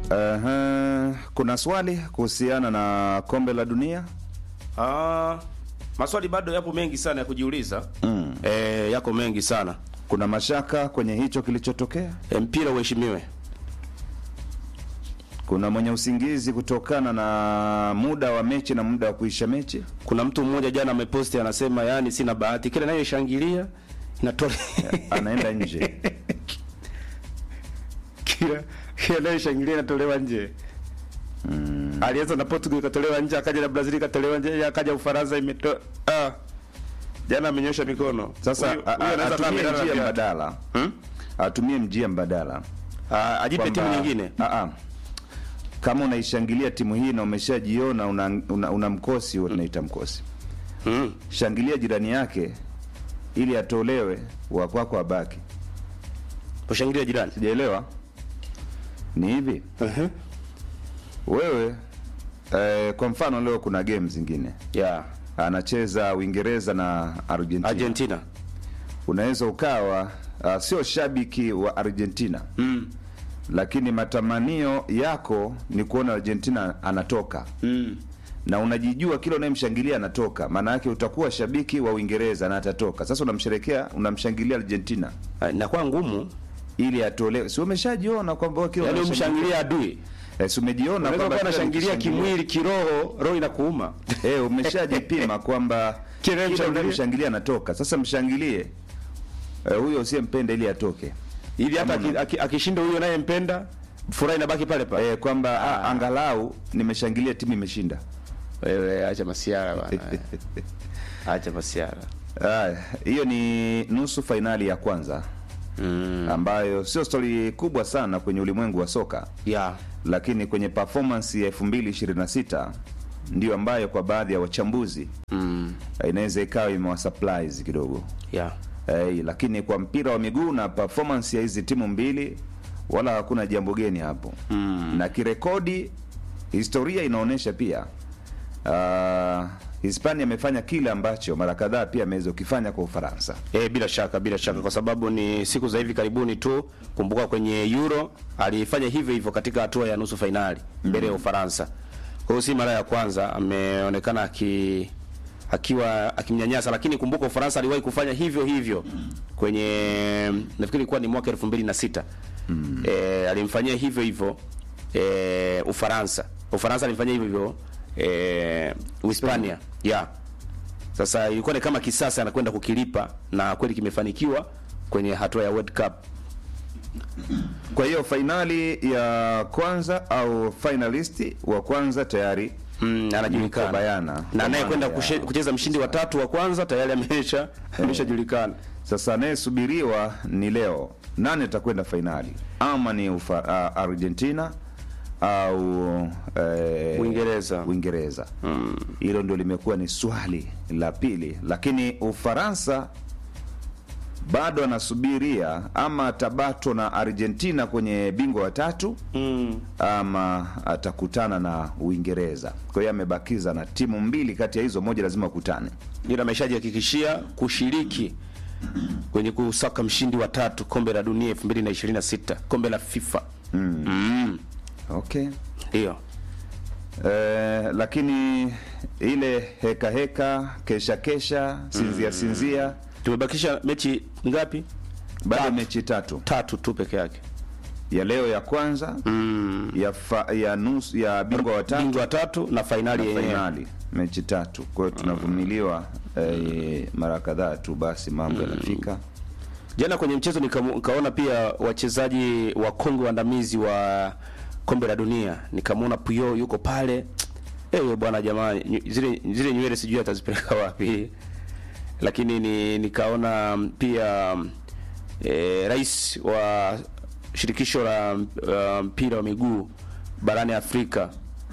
Aha, kuna swali kuhusiana na kombe la dunia Ah, maswali bado yapo mengi sana ya kujiuliza. Mm. Eh, yako mengi sana. kuna mashaka kwenye hicho kilichotokea E, mpira uheshimiwe. kuna mwenye usingizi kutokana na muda wa mechi na muda wa kuisha mechi Kuna mtu mmoja jana ameposti anasema, yani sina bahati, kile nayoshangilia inatoa anaenda nje kila kila nayoshangilia inatolewa nje. Mm. Alianza na Portugal ikatolewa nje, akaja na Brazil ikatolewa nje, akaja Ufaransa imetoa ah. Jana amenyosha mikono. sasa Huyu- a- huyu a- anaweza kama atumie amelala njia viatu. mbadala Hmm? atumie njia mbadala Ah, ajipe timu Kwamba- nyingine. Ah, ah. kama unaishangilia timu hii na umeshajiona una, una, una mkosi huo tunaita mkosi Mm. shangilia jirani yake ili atolewe wa kwako abaki Ushangilia jirani. sijaelewa ni hivi Uh-huh. wewe eh, kwa mfano leo kuna game zingine Yeah. anacheza uingereza na argentina, Argentina. unaweza ukawa uh, sio shabiki wa argentina Mm. lakini matamanio yako ni kuona argentina anatoka Mm. na unajijua kila unayemshangilia anatoka maana yake utakuwa shabiki wa uingereza na atatoka sasa unamsherekea unamshangilia argentina Ah, Inakuwa ngumu. ili atolewe si umeshajiona kwamba wewe kila Yaani unashangilia- umshangilia adui. eh, si umejiona Unaweza kwamba kuwa kila unashangilia ukishangilia- kimwili, kiroho, roho inakuuma. eh, umeshajipima kwamba Kila kila mshangilia- unayemshangilia anatoka sasa mshangilie eh, huyo usiyempenda ili atoke Ili hata Kama aki- aki- akishinda huyo anayempenda, furaha inabaki pale pale. eh, kwamba ah, angalau nimeshangilia timu imeshinda Wewe acha masiara bwana. Acha masiara. Aya, hiyo ni nusu fainali ya kwanza Mm. ambayo sio stori kubwa sana kwenye ulimwengu wa soka Yeah. lakini kwenye performance ya 2026 ndio ambayo kwa baadhi ya wachambuzi Mm. eh, inaweza ikawa imewasupprise kidogo Yeah. eh, lakini kwa mpira wa miguu na performance ya hizi timu mbili wala hakuna jambo geni hapo Mm. na kirekodi historia inaonyesha pia uh, hispania amefanya kile ambacho mara kadhaa pia ameweza kukifanya kwa ufaransa Eh, bila shaka bila shaka kwa sababu ni siku za hivi karibuni tu kumbuka kwenye Euro alifanya hivyo hivyo katika hatua ya nusu fainali mbele ya Ufaransa. Kwa hiyo si mara ya kwanza ameonekana aki akiwa akimnyanyasa, lakini kumbuka Ufaransa aliwahi kufanya hivyo hivyo kwenye nafikiri ilikuwa ni mwaka 2006. Mm. Eh, alimfanyia hivyo hivyo eh, Ufaransa. Ufaransa alimfanyia hivyo hivyo eh, Uhispania. Yeah. Sasa ilikuwa ni kama kisasa anakwenda kukilipa na kweli kimefanikiwa kwenye hatua ya World Cup. kwa hiyo fainali ya kwanza au finalist wa kwanza tayari Mm, Yuko anajulikana. bayana. Na Kwa anayekwenda maana kushe- ya- kucheza mshindi wa tatu wa kwanza tayari amesha ameshajulikana. sasa anayesubiriwa ni leo nani atakwenda fainali ama ni ufa, uh, argentina au eh, Uingereza. uingereza hilo ndio limekuwa ni swali la pili lakini ufaransa bado anasubiria ama atabato na argentina kwenye bingwa wa tatu Mm. ama atakutana na uingereza kwa hiyo amebakiza na timu mbili kati ya hizo moja lazima wakutane Ila ameshajihakikishia kushiriki kwenye kusaka mshindi wa tatu kombe la dunia 2026, kombe la FIFA. mm. Mm. okay Ndio. Eh, lakini ile heka heka kesha kesha sinzia sinzia Tumebakisha mechi ngapi? bado Tatu. mechi tatu Tatu tu peke yake. ya leo ya kwanza Mm. ya fa, ya nusu ya bingwa wa tatu Bingwa wa tatu na fainali na yenyewe. fainali mechi tatu kwa hiyo tunavumiliwa eh, mara kadhaa tu basi mambo yanafika Jana kwenye mchezo nikamu- nikaona pia wachezaji wa Kongo waandamizi wa kombe la dunia, nikamwona Puyo yuko pale. Eh, bwana jamaa, nyu- zile zile nywele sijui atazipeleka wapi. Lakini ni nikaona mm, pia mm, eh, rais wa shirikisho la uh, mpira wa miguu barani Afrika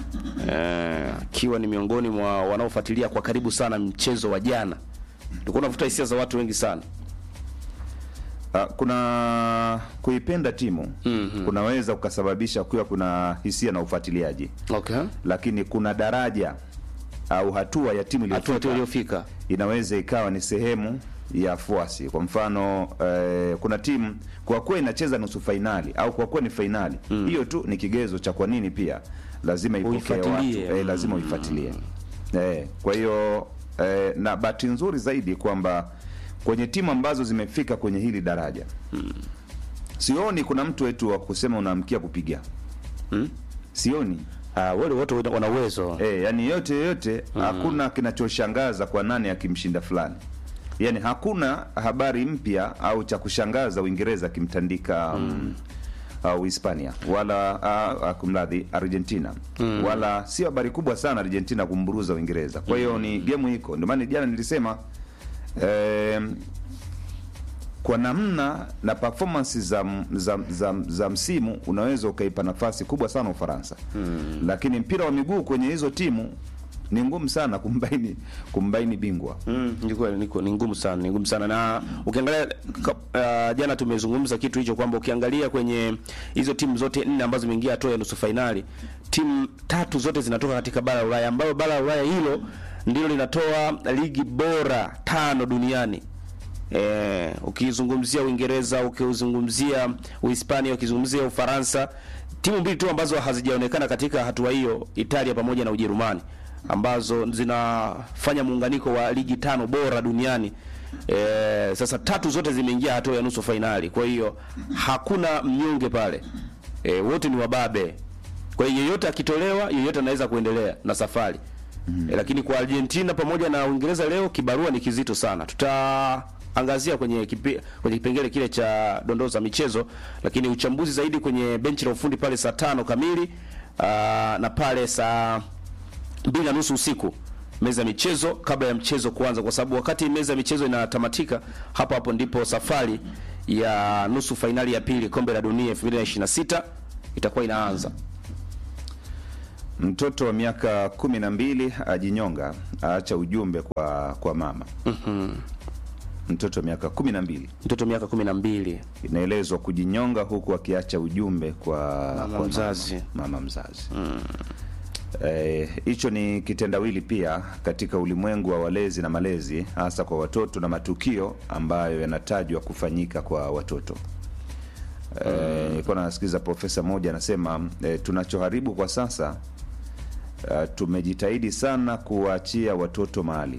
eh, akiwa ni miongoni mwa wanaofuatilia kwa karibu sana mchezo wa jana. Nilikuwa navuta hisia za watu wengi sana. Ah, kuna kuipenda timu Mhm. kunaweza kukasababisha kuwa kuna hisia na ufuatiliaji Okay. lakini kuna daraja au hatua ya timu Hatua tu iliyofika iliyofika. inaweza ikawa ni sehemu ya fuasi. Kwa mfano eh, kuna timu kwa kuwa inacheza nusu fainali au kwa kuwa ni fainali hiyo tu ni kigezo cha kwa nini pia lazima ipokee watu Uifuatilie. eh, lazima uifuatilie eh, kwa hiyo eh, na bahati nzuri zaidi kwamba kwenye timu ambazo zimefika kwenye hili daraja sioni kuna mtu wetu wa kusema unaamkia kupiga Hmm? sioni Ah, wale wote wana uwezo. Eh, yani yote yote hakuna kinachoshangaza kwa nani akimshinda fulani. Yani hakuna habari mpya au cha kushangaza Uingereza akimtandika mm. au Hispania wala uh, uh, kumradhi Argentina wala sio habari kubwa sana Argentina kumburuza Uingereza. Kwa hiyo ni game iko. Ndio maana jana nilisema eh, kwa namna na performance za, za, za, za msimu unaweza ukaipa nafasi kubwa sana Ufaransa mm. Lakini mpira wa miguu kwenye hizo timu ni ngumu sana kumbaini kumbaini bingwa Mm, ni kweli ni kweli, ni ngumu sana, ni ngumu sana na ukiangalia ka- uh, jana tumezungumza kitu hicho kwamba ukiangalia kwenye hizo timu zote nne ambazo zimeingia hatua ya nusu fainali, timu tatu zote zinatoka katika bara la Ulaya, ambayo bara la Ulaya hilo ndilo linatoa ligi bora tano duniani. Eh, ukizungumzia Uingereza, ukizungumzia Uhispania, ukizungumzia Ufaransa, timu mbili tu ambazo hazijaonekana katika hatua hiyo, Italia pamoja na Ujerumani, ambazo zinafanya muunganiko wa ligi tano bora duniani. Eh, sasa tatu zote zimeingia hatua ya nusu fainali, kwa hiyo hakuna mnyonge pale. Eh, wote ni wababe. Kwa hiyo yeyote akitolewa, yeyote anaweza kuendelea na safari. E, lakini kwa Argentina pamoja na Uingereza leo kibarua ni kizito sana. Tutaangazia kwenye kipi, kwenye kipengele kile cha dondoo za michezo, lakini uchambuzi zaidi kwenye benchi la ufundi pale saa tano kamili aa, na pale saa mbili na nusu usiku meza ya michezo kabla ya mchezo kuanza, kwa sababu wakati meza ya michezo inatamatika, hapo hapo ndipo safari ya nusu fainali ya pili kombe la dunia 2026 itakuwa inaanza. mtoto wa miaka kumi na mbili ajinyonga aacha ujumbe kwa kwa mama mtoto wa miaka kumi na mbili Mtoto miaka kumi na mbili inaelezwa kujinyonga huku akiacha ujumbe kwa Mama kwa mzazi. mama, mama mzazi Eh, hicho ni kitendawili pia katika ulimwengu wa walezi na malezi hasa kwa watoto na matukio ambayo yanatajwa kufanyika kwa watoto Eh, nilikuwa nasikiza profesa mmoja anasema eh, tunachoharibu kwa sasa eh, tumejitahidi sana kuwaachia watoto mali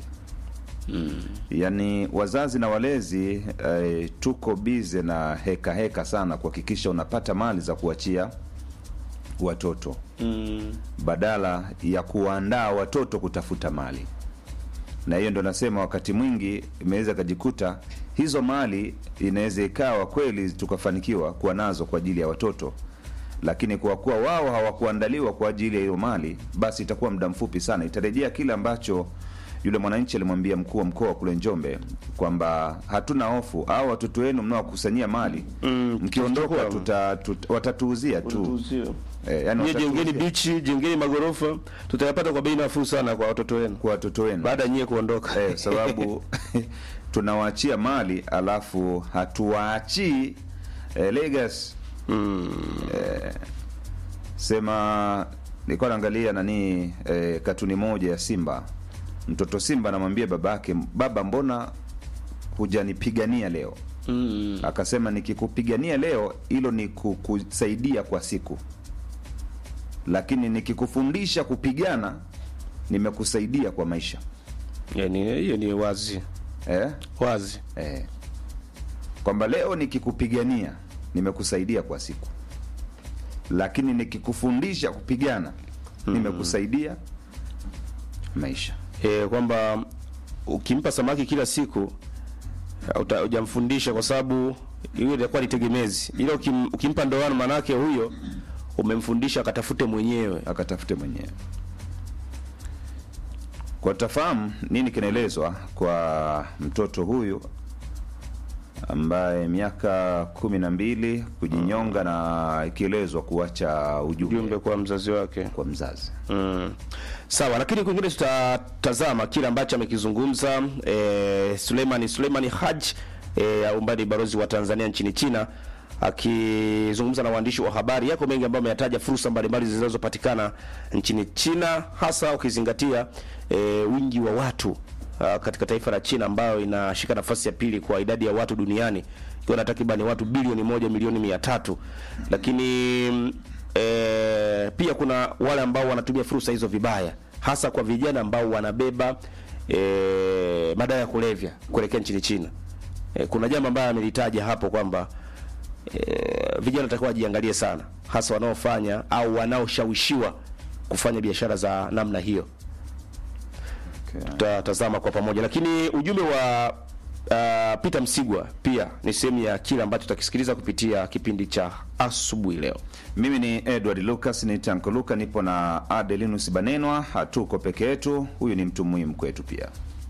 yaani wazazi na walezi eh, tuko bize na heka heka sana kuhakikisha unapata mali za kuachia watoto badala ya kuwaandaa watoto kutafuta mali na hiyo ndo nasema wakati mwingi imeweza ikajikuta hizo mali inaweza ikawa kweli tukafanikiwa kuwa nazo kwa ajili ya watoto lakini kwa kuwa wao hawakuandaliwa kwa ajili ya hiyo mali basi itakuwa muda mfupi sana itarejea kile ambacho yule mwananchi alimwambia mkuu wa mkoa kule njombe kwamba hatuna hofu au watoto wenu mnaokusanyia mali Mm, mkiondoka tutachukua. tuta, tuta, watatuuzia tu eh, yani Nyie jengeni watatuuzia bichi, jengeni magorofa, tutayapata kwa bei nafuu sana kwa watoto wenu kwa watoto wenu baada ya nyie kuondoka. eh, sababu tunawaachia mali alafu hatuwaachii eh, legacy eh, sema nilikuwa naangalia nani eh, katuni moja ya Simba. Mtoto Simba anamwambia babake, baba, mbona hujanipigania leo? Mm. Akasema nikikupigania leo hilo ni kukusaidia kwa siku, lakini nikikufundisha kupigana nimekusaidia kwa maisha Yani hiyo ni wazi eh? wazi. Eh, kwamba leo nikikupigania nimekusaidia kwa siku, lakini nikikufundisha kupigana nimekusaidia maisha. E, kwamba ukimpa samaki kila siku uta- hujamfundisha kwa sababu hiyo itakuwa ni tegemezi, ila ukim, ukimpa ndoano, manake huyo umemfundisha akatafute mwenyewe. akatafute mwenyewe. Kwa tafahamu nini kinaelezwa kwa mtoto huyu ambaye miaka kumi na mbili kujinyonga na ikielezwa kuacha ujumbe Jumbe kwa mzazi wake. kwa mzazi. Mm. Sawa, lakini kwingine tutatazama kile ambacho amekizungumza e, Suleimani Suleimani Haj e, ambaye ni balozi wa Tanzania nchini China akizungumza na waandishi wa habari. Yako mengi ambayo ameyataja fursa mbalimbali zinazopatikana nchini China, hasa ukizingatia e, wingi wa watu uh, katika taifa la China ambayo inashika nafasi ya pili kwa idadi ya watu duniani ikiwa na takriban watu bilioni moja milioni mia tatu lakini mm, eh, pia kuna wale ambao wanatumia fursa hizo vibaya hasa kwa vijana ambao wanabeba eh, madawa ya kulevya kuelekea nchini China. Eh, kuna jambo ambayo amelitaja hapo kwamba eh, vijana watakuwa wajiangalie sana, hasa wanaofanya au wanaoshawishiwa kufanya biashara za namna hiyo. Tutatazama kwa pamoja, lakini ujumbe wa uh, Peter Msigwa pia ni sehemu ya kile ambacho tutakisikiliza kupitia kipindi cha asubuhi leo. Mimi ni Edward Lucas, ni Tanko Luka, nipo na Adelinus Banenwa. Hatuko peke yetu, huyu ni mtu muhimu kwetu pia.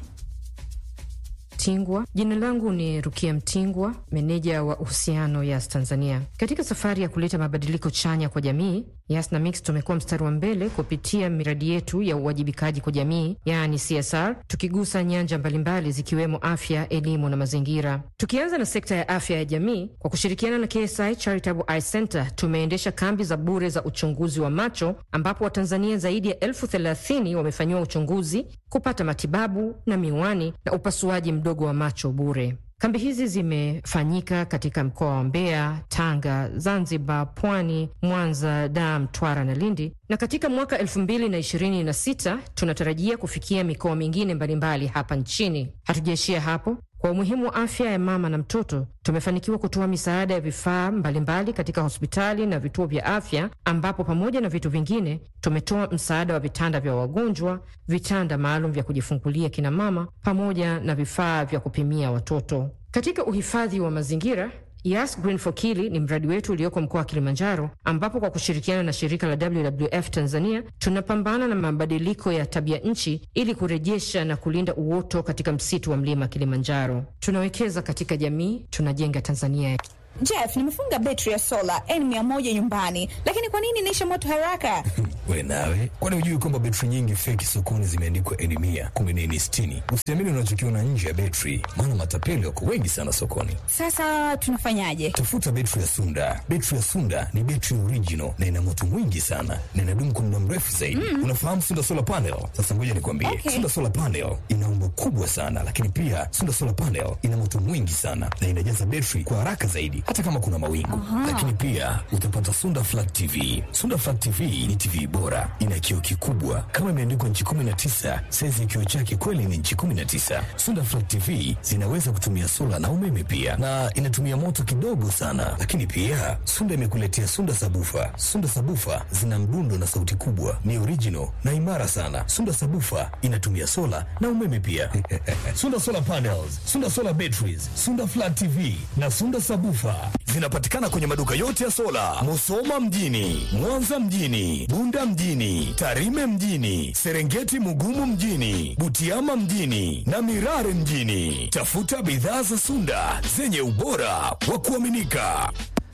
Mtingwa. Jina langu ni Rukia Mtingwa, meneja wa uhusiano Yas Tanzania. Katika safari ya kuleta mabadiliko chanya kwa jamii, Yas na Mix tumekuwa mstari wa mbele kupitia miradi yetu ya uwajibikaji kwa jamii, yaani CSR, tukigusa nyanja mbalimbali zikiwemo afya, elimu na mazingira. Tukianza na sekta ya afya ya jamii, kwa kushirikiana na KSI Charitable Eye Center tumeendesha kambi za bure za uchunguzi wa macho ambapo Watanzania zaidi ya elfu thelathini wamefanyiwa uchunguzi, kupata matibabu na miwani na upasuaji mdogo wa macho bure. Kambi hizi zimefanyika katika mkoa wa Mbeya, Tanga, Zanzibar, Pwani, Mwanza, Dar, Mtwara na Lindi, na katika mwaka elfu mbili na ishirini na sita tunatarajia kufikia mikoa mingine mbalimbali hapa nchini. Hatujaishia hapo. Kwa umuhimu wa afya ya mama na mtoto, tumefanikiwa kutoa misaada ya vifaa mbalimbali katika hospitali na vituo vya afya, ambapo pamoja na vitu vingine tumetoa msaada wa vitanda vya wagonjwa, vitanda maalum vya kujifungulia kina mama, pamoja na vifaa vya kupimia watoto. Katika uhifadhi wa mazingira Yas Green for Kili ni mradi wetu ulioko mkoa wa Kilimanjaro, ambapo kwa kushirikiana na shirika la WWF Tanzania tunapambana na mabadiliko ya tabia nchi ili kurejesha na kulinda uoto katika msitu wa mlima Kilimanjaro. Tunawekeza katika jamii, tunajenga Tanzania. Jeff, nimefunga betri ya sola N100 nyumbani, lakini kwa nini inaisha moto haraka? We nawe, kwani hujui kwamba betri nyingi feki sokoni zimeandikwa N mia kumbe ni N sitini? Usiamini unachokiona nje ya betri, maana matapeli wako wengi sana sokoni. Sasa tunafanyaje? Tafuta betri ya Sunda. Betri ya Sunda ni betri original na ina moto mwingi sana na inadumu kwa muda mrefu zaidi. Unafahamu Sunda solar panel? Sasa ngoja nikwambie, Okay. Sunda solar panel ina umbo kubwa sana, lakini pia Sunda solar panel ina moto mwingi sana na inajaza betri kwa haraka zaidi, hata kama kuna mawingu. Lakini pia utapata Sunda flat TV. Sunda flat TV ni TV bora, ina kioo kikubwa kama imeandikwa nchi 19. Saizi ya kioo chake kweli ni nchi 19. Sunda flat TV zinaweza kutumia sola na umeme pia, na inatumia moto kidogo sana. Lakini pia Sunda imekuletea Sunda sabufa. Sunda sabufa zina mdundo na sauti kubwa, ni original na imara sana. Sunda sabufa inatumia sola na umeme pia. Sunda solar panels, Sunda solar batteries, Sunda flat TV na Sunda sabufa zinapatikana kwenye maduka yote ya sola, Musoma mjini, Mwanza mjini, Bunda mjini, Tarime mjini, Serengeti Mugumu mjini, Butiama mjini na Mirare mjini. Tafuta bidhaa za Sunda zenye ubora wa kuaminika.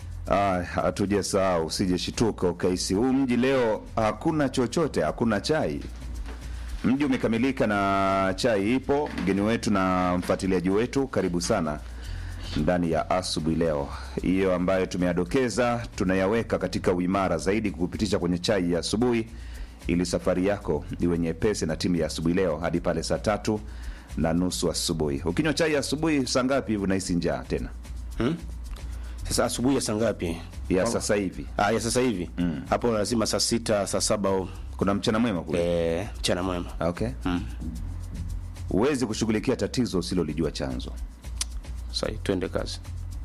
Ah, hatujasahau, usijeshituka ukaisi huu mji leo hakuna chochote, hakuna chai. Mji umekamilika na chai ipo. Mgeni wetu na mfuatiliaji wetu, karibu sana ndani ya asubuhi leo. Hiyo ambayo tumeyadokeza tunayaweka katika uimara zaidi kukupitisha kwenye chai ya asubuhi, ili safari yako iwe nyepesi na timu ya asubuhi leo hadi pale saa tatu na nusu asubuhi. Ukinywa chai ya asubuhi saa ngapi hivi unahisi njaa tena? Sasa asubuhi ya saa ngapi? Ya Kwa- sasa hivi Ah, ya sasa hivi hapo lazima saa sita saa saba au kuna mchana mwema kule. eh, mchana mwema. Okay. Huwezi kushughulikia tatizo usilolijua chanzo, Sasa twende kazi.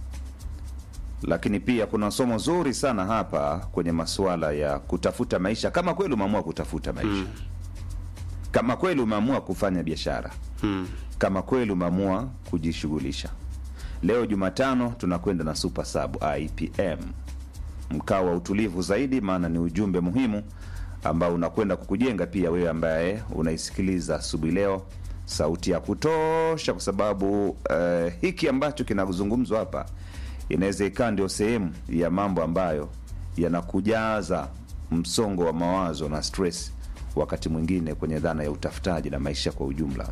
lakini pia kuna somo zuri sana hapa kwenye masuala ya kutafuta maisha. Kama kweli umeamua kutafuta maisha, kama kweli umeamua kufanya biashara, kama kweli umeamua kujishughulisha. Leo Jumatano tunakwenda na Super Sub IPM, mkao wa utulivu zaidi, maana ni ujumbe muhimu ambao unakwenda kukujenga pia wewe ambaye unaisikiliza asubuhi leo, sauti ya kutosha, kwa sababu eh, hiki ambacho kinazungumzwa hapa inaweza ikawa ndio sehemu ya mambo ambayo yanakujaza msongo wa mawazo na stress, wakati mwingine kwenye dhana ya utafutaji na maisha kwa ujumla.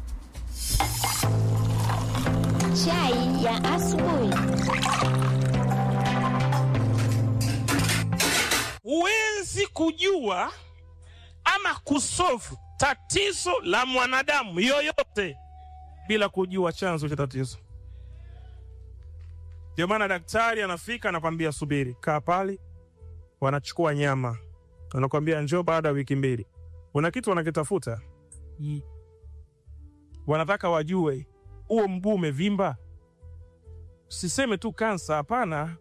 Chai ya asubuhi. huwezi kujua ama kusolve tatizo la mwanadamu yoyote bila kujua chanzo cha tatizo. Ndio maana daktari anafika anakwambia, subiri, kaa pale, wanachukua nyama, wanakwambia njoo baada ya wiki mbili. Kuna kitu wanakitafuta, wanataka wajue huo mguu umevimba. Siseme tu kansa, hapana,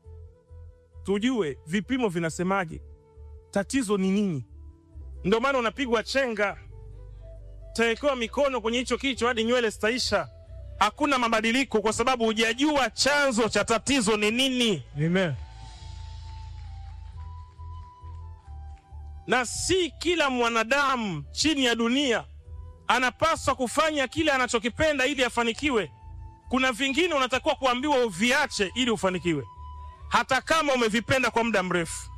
tujue vipimo vinasemaje, tatizo ni nini. Ndio maana unapigwa chenga, tawekewa mikono kwenye hicho kichwa hadi nywele zitaisha. Hakuna mabadiliko kwa sababu hujajua chanzo cha tatizo ni nini. Amen. Na si kila mwanadamu chini ya dunia anapaswa kufanya kile anachokipenda ili afanikiwe. Kuna vingine unatakiwa kuambiwa uviache ili ufanikiwe, hata kama umevipenda kwa muda mrefu.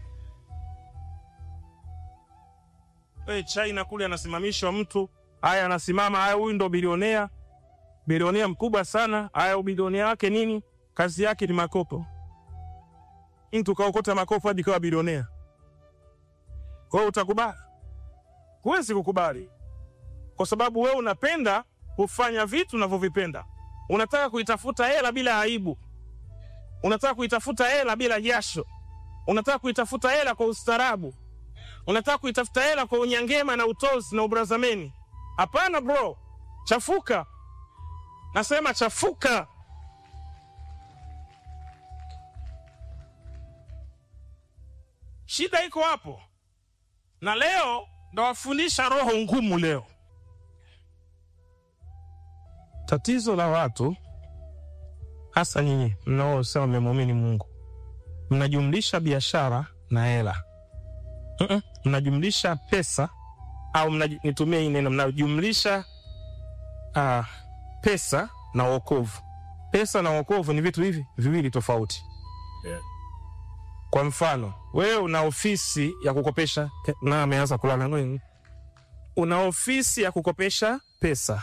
Hey, China kule anasimamishwa mtu, haya anasimama, haya, huyu ndo bilionea, bilionea mkubwa sana. Haya, ubilionea wake nini? Kazi yake ni makopo. Mtu kaokota makopo hadi kawa bilionea. Kwa hiyo utakubali? Huwezi kukubali, kwa sababu wewe unapenda kufanya vitu unavyovipenda. Unataka kuitafuta hela bila aibu, unataka kuitafuta hela bila jasho, unataka kuitafuta hela kwa ustaarabu unataka kuitafuta hela kwa unyangema na utozi na ubrazameni. Hapana bro, chafuka. Nasema chafuka. Shida iko hapo, na leo ndawafundisha roho ngumu. Leo tatizo la watu, hasa nyinyi mnaosema mmemwamini Mungu, mnajumlisha biashara na hela Mm-mm. mnajumlisha pesa au mnaj- nitumie hii neno mnajumlisha uh, pesa na wokovu. Pesa na wokovu ni vitu hivi viwili tofauti. Kwa mfano, wewe una ofisi ya kukopesha, na ameanza kulala ngoja. Una ofisi ya kukopesha pesa,